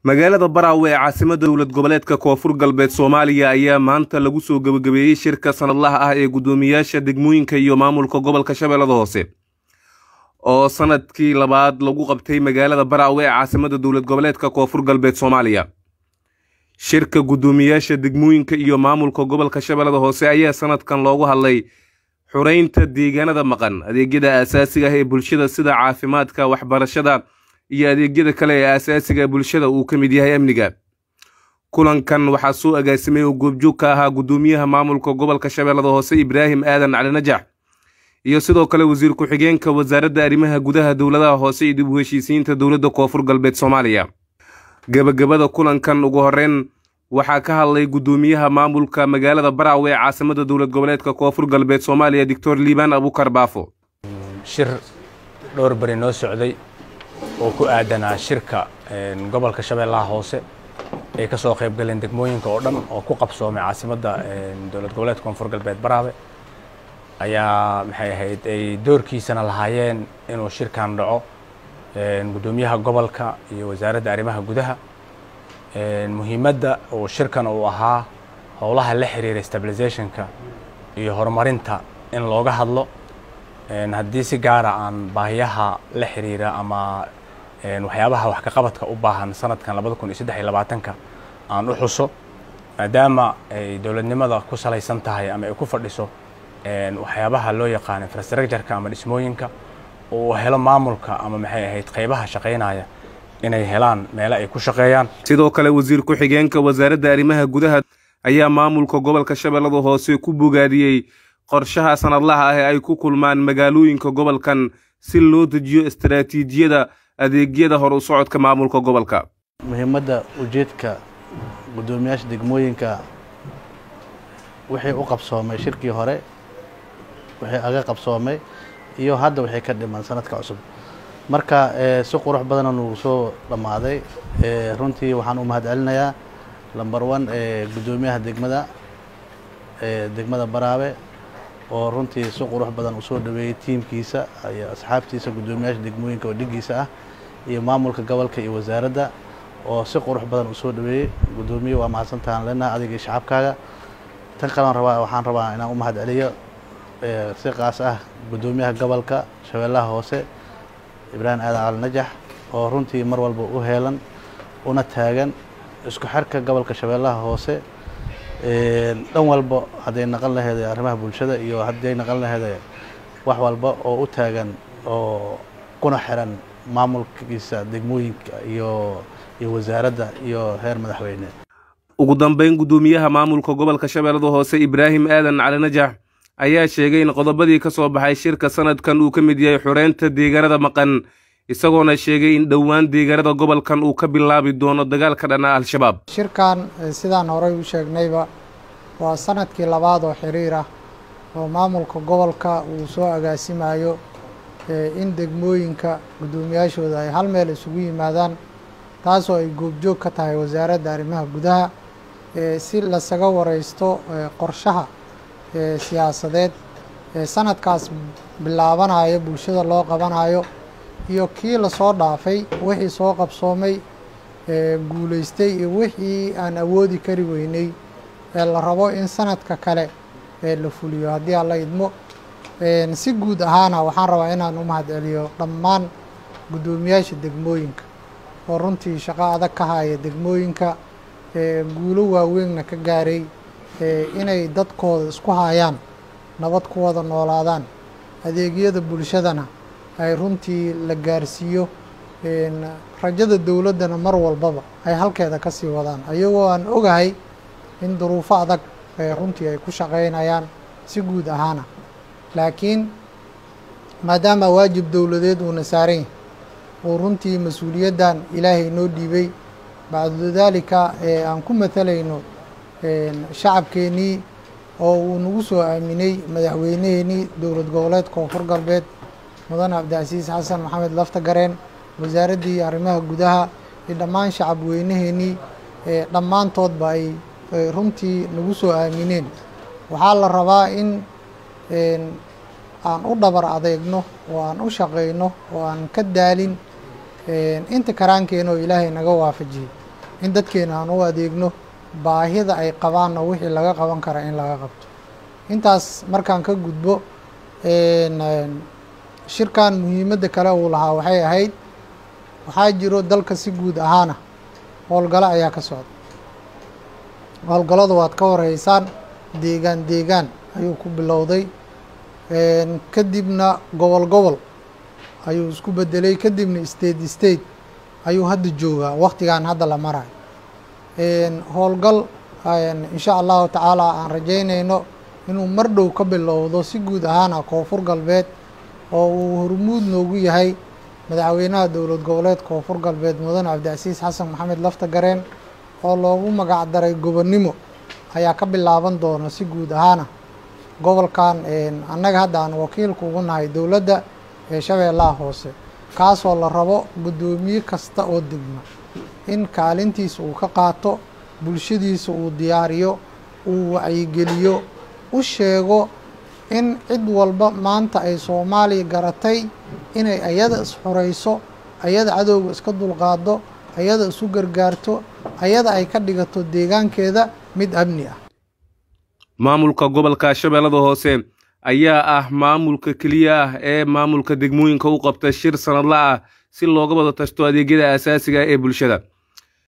magaalada baraawe ee caasimadda dowlad goboleedka koonfur galbeed soomaaliya ayaa maanta lagu soo gebagabeeyey shirka sanadlaha ah ee guddoomiyaasha degmooyinka iyo maamulka gobolka shabeellada hoose oo sanadkii labaad lagu qabtay magaalada baraawe ee caasimadda dowlad goboleedka koonfur galbeed soomaaliya shirka guddoomiyaasha degmooyinka iyo maamulka gobolka shabeellada hoose ayaa sanadkan loogu hadlay xureynta deegaanada maqan adeegyada aasaasiga ah ee bulshada sida caafimaadka waxbarashada iyo adeegyada kale ee aasaasiga bulshada uu ka mid yahay amniga kulankan waxaa soo agaasimay oo goobjoog ka ahaa guddoomiyaha maamulka gobolka shabeellada hoose ibraahim aadan cali najax iyo sidoo kale wasiir ku-xigeenka wasaaradda arrimaha gudaha dowladaha hoose iyo dib u heshiisiinta dowladda koonfur galbeed soomaaliya gebagabada kulankan ugu horeyn waxaa ka hadlay guddoomiyaha maamulka magaalada baraawe ee caasimadda dowlad goboleedka koonfur galbeed soomaaliya doctor liibaan abukar baafo shir dhowr beri noo socday oo ku aadanaa shirka gobolka shabeellaha hoose ay ka soo qayb galeen degmooyinka oo dhan oo ku qabsoomay caasimadda dowlad goboleedka koonfur galbeed baraawe ayaa maxay ahayd ay doorkiisana lahaayeen inuu shirkan dhaco guddoomiyaha gobolka iyo wasaaradda arrimaha gudaha muhiimadda uu shirkan uu ahaa howlaha la xiriira stabilizationka iyo horumarinta in looga hadlo haddii si gaara aan baahiyaha la xiriira ama waxyaabaha wax kaqabadka u baahan sanadkan labada kun iyo saddex iyo labaatanka aan u xuso maadaama ay dowladnimada ku salaysan tahay ama ay ku fadhiso waxyaabaha loo yaqaano infrastructureka ama dhismooyinka uu helo maamulka ama maxay ahayd qaybaha shaqaynaya inay helaan meelo ay ku shaqeeyaan sidoo kale wasiir ku-xigeenka wasaaradda arrimaha gudaha ayaa maamulka gobolka shabeellada hoose ku bogaadiyey qorshaha sanadlaha ah ee ay ku kulmaan magaalooyinka gobolkan si loo dejiyo istaraatiijiyada adeegyada hor u socodka maamulka gobolka muhiimadda ujeedka guddoomiyaasha degmooyinka wixii u qabsoomay shirkii hore wixii aga qabsoomay iyo hadda wixii ka dhiman sanadka cusub marka si qurux badana nugu soo dhammaaday runtii waxaan u mahad celinayaa lamber one guddoomiyaha degmada degmada baraabe oo runtii si qurux badan usoo dhaweeyey tiimkiisa iyo asxaabtiisa guddoomiyaasha degmooyinka oo dhigiisa ah iyo maamulka gobolka iyo wasaaradda oo si qurux badan usoo dhaweeyey guddoomiye waa mahadsantahan lena adiga iyo shacabkaaga tan kalean rabaa waxaan rabaa inaan u mahad celiyo si qaas ah guddoomiyaha gobolka shabeellaha hoose ibraahim aadan cali najax oo runtii mar walba u heelan una taagan isku xirka gobolka shabeellaha hoose dhan walba hadday naqon laheeday arrimaha bulshada iyo hadday naqon laheeday wax walba oo u taagan oo kuna xiran maamulkiisa degmooyinka iyo iyo wasaaradda iyo heer madaxweyne ugu dambeyn guddoomiyaha maamulka gobolka shabeellada hoose ibraahim aadan cali najax ayaa sheegay in qodobadii ka soo baxay shirka sanadkan uu ka mid yahay xureynta deegaanada maqan isagoona sheegay in dhowaan deegaanada gobolkan uu ka bilaabi doono dagaalka dhana al-shabaab shirkan sidaan horey u sheegnayba waa sanadkii labaad oo xiriir ah oo maamulka gobolka uu soo agaasimayo in degmooyinka guddoomiyaashooda ay hal meel isugu yimaadaan taasoo ay goobjoog ka tahay wasaaradda arrimaha gudaha si lasaga wareysto qorshaha siyaasadeed sanadkaas bilaabanayo bulshada loo qabanayo iyo kii lasoo dhaafay wixii soo qabsoomay guulaystay iyo wixii aan awoodi kari weynay ee la rabo in sanadka kale la fuliyo haddii aan la idmo si guud ahaana waxaan rabaa inaan u mahad celiyo dhammaan guddoomiyaasha degmooyinka oo runtii shaqo adag ka haya degmooyinka guulo waaweynna ka gaaray inay dadkooda isku hayaan nabad ku wada noolaadaan adeegyada bulshadana ay runtii la gaarsiiyo rajada dowladdana mar walbaba ay halkeeda ka sii wadaan ayagoo aan ogahay in duruufo adag runtii ay ku shaqaynayaan si guud ahaana laakiin maadaama waajib dowladeed uuna saaran yahay oo runtii mas-uuliyaddan ilaahay noo dhiibay bacdu daalika aan ku matalayno shacabkeennii oo uu nagu soo aaminay madaxweyneheenii dowlad goboleed koonfur galbeed mudane cabdicasiis xasan maxamed lafta gareen wasaaraddii arrimaha gudaha iyo dhammaan shacab weyneheenii dhammaantoodba ay runtii nagu soo aamineen waxaa la rabaa in aan u dhabar adeegno oo aan u shaqayno oo aan ka daalin inta karaankeena oo ilaahay naga waafajiyey in dadkeena aan u adeegno baahida ay qabaanna wixii laga qaban kara in laga qabto intaas markaan ka gudbo shirkan muhiimadda kale uu lahaa waxay ahayd waxaa jiro dalka si guud ahaana howlgalo ayaa ka socda howlgallada waad ka horeysaan deegaan deegaan ayuu ku bilowday kadibna gobol gobol ayuu isku bedelay kadibna state state ayuu hadda joogaa waktigan hadda la marayo howlgal insha allahu tacaala aan rajaynayno inuu mar dhow ka bilowdo si guud ahaana koonfur galbeed oo uu hormuud noogu yahay madaxweynaha dowlad goboleed koonfur galbeed mudane cabdicasiis xasan maxamed lafta gareen oo loogu magac daray gobonnimo ayaa ka bilaaban doona si guud ahaana gobolkan annaga hadda aan wakiilka ugu nahay dowladda ee shabeellaha hoose kaasoo la rabo guddoomiye kasta oo degma in kaalintiisa uu ka qaato bulshadiisa uu diyaariyo uu wacyigeliyo u sheego in cid walba maanta ay soomaaliya garatay inay ayada isxurayso ayada cadowga iska dulqaado ayada isu gargaarto ayada ay ka dhigato deegaankeeda mid amni ah maamulka gobolka shabeellada hoose ayaa ah maamulka keliya ah ee maamulka degmooyinka u qabta shir sanadla ah si looga wada tashto adeegyada aasaasiga ee bulshada